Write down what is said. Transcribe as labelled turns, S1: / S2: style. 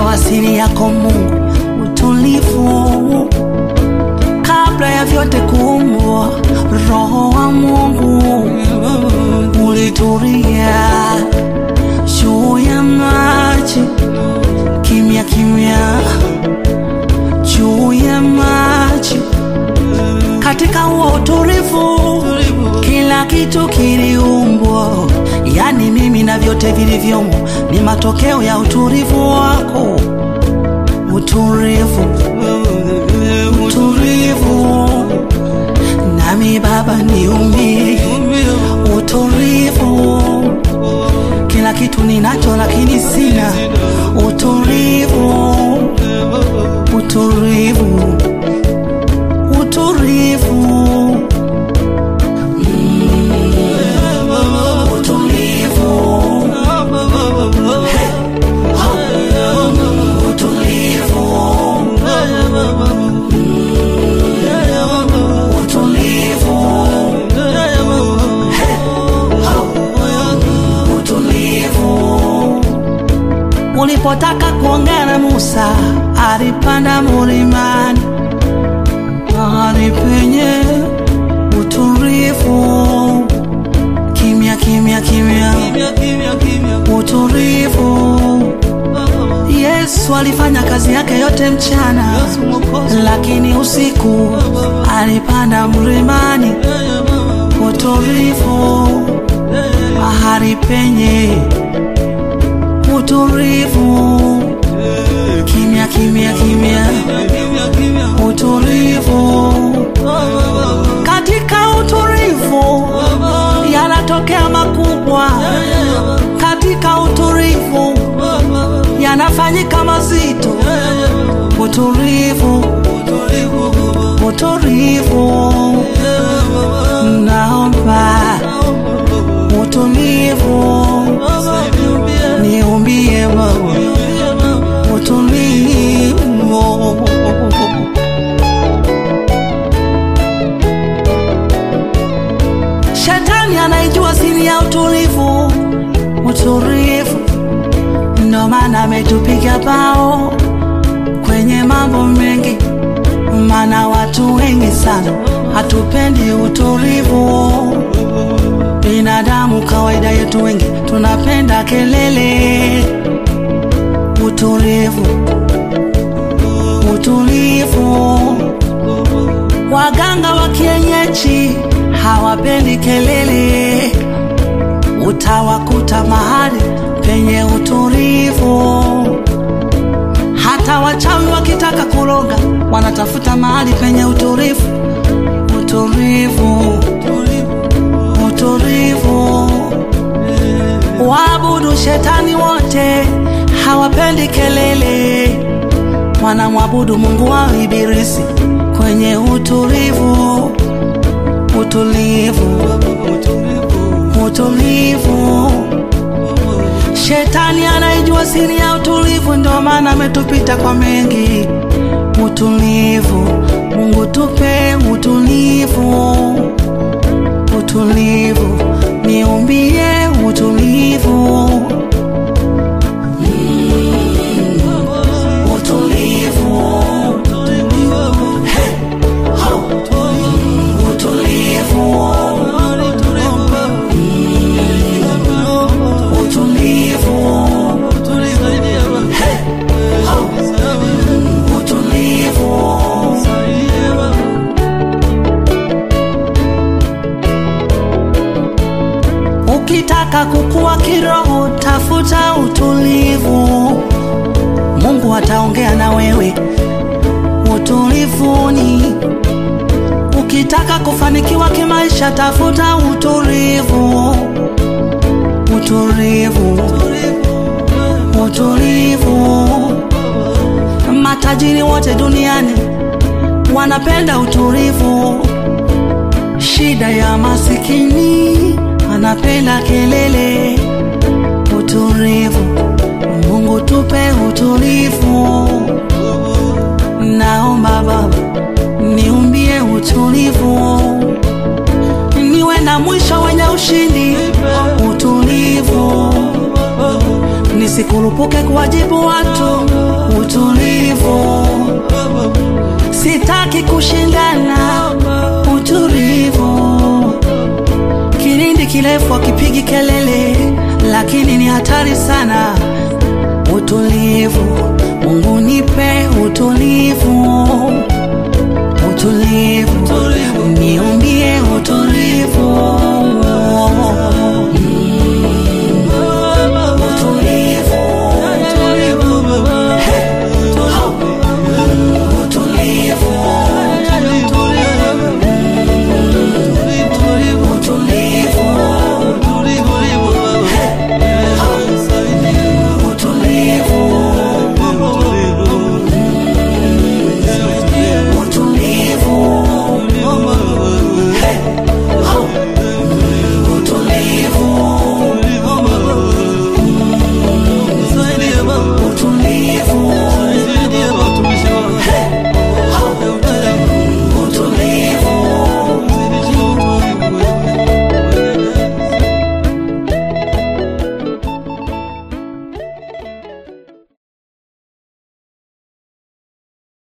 S1: ninaijua siri yako Mungu, utulivu kabla ya vyote kuumbwa. Roho wa Mungu ulitulia juu ya maji, kimya kimya juu ya maji. Katika huo utulivu, kila kitu kiliumbwa, yani mimi na vyote vilivyomo ni matokeo ya utulivu wako. Utulivu, utulivu, nami Baba niumie. Utulivu, kila kitu ninacho lakini sina. Utulivu, utulivu, utulivu, Mm, utulivu, Hey, oh, utulivu, Mm, utulivu, Hey, oh, utulivu. Ulipotaka kuongea na Musa, alipanda mlimani, mahali penye utulivu, kimya kimya kimya, utulivu. Yesu alifanya kazi yake yote mchana, lakini usiku alipanda mlimani, utulivu, mahali penye utulivu, kimya kimya kimya, utulivu. Katika utulivu yanatokea makubwa, katika utulivu yanafanyika mazito. Utulivu, utulivu, naomba utulivu, niumbie Baba utulivu. Shetani anaijua siri ya utulivu, utulivu, ndo maana ametupiga bao kwenye mambo mengi, maana watu wengi sana hatupendi utulivu. Binadamu kawaida yetu wengi tunapenda kelele. Utulivu, utulivu. Waganga wa kienyeji hawapendi kelele, utawakuta mahali penye utulivu. Hata wachawi wakitaka kuroga wanatafuta mahali penye utulivu, utulivu, utulivu. Waabudu shetani wote hawapendi kelele, wanamwabudu Mungu wao Ibilisi kwenye utulivu, utulivu, utulivu. Shetani anaijua siri ya utulivu, ndio maana ametupita kwa mengi. Utulivu, Mungu tupe utulivu, utulivu, niumbie utulivu. Utulivu, Hey, ho, utulivu, utulivu, Hey, ho, utulivu. Ukitaka kukua kiroho, tafuta utulivu. Mungu ataongea na wewe utulivuni. Ukitaka kufanikiwa kimaisha, tafuta utulivu, utulivu, utulivu. Matajiri wote duniani wanapenda utulivu. Shida ya masikini anapenda kelele. Utulivu, Mungu tupe utulivu. Naomba Baba niumbie utulivu, niwe na mwisho wenye ushindi. Utulivu, nisikurupuke kuwajibu watu. Utulivu, sitaki kushindana. Utulivu, kilindi kirefu akipigi kelele, lakini ni hatari sana. Utulivu, Mungu nipe utulivu, utulivu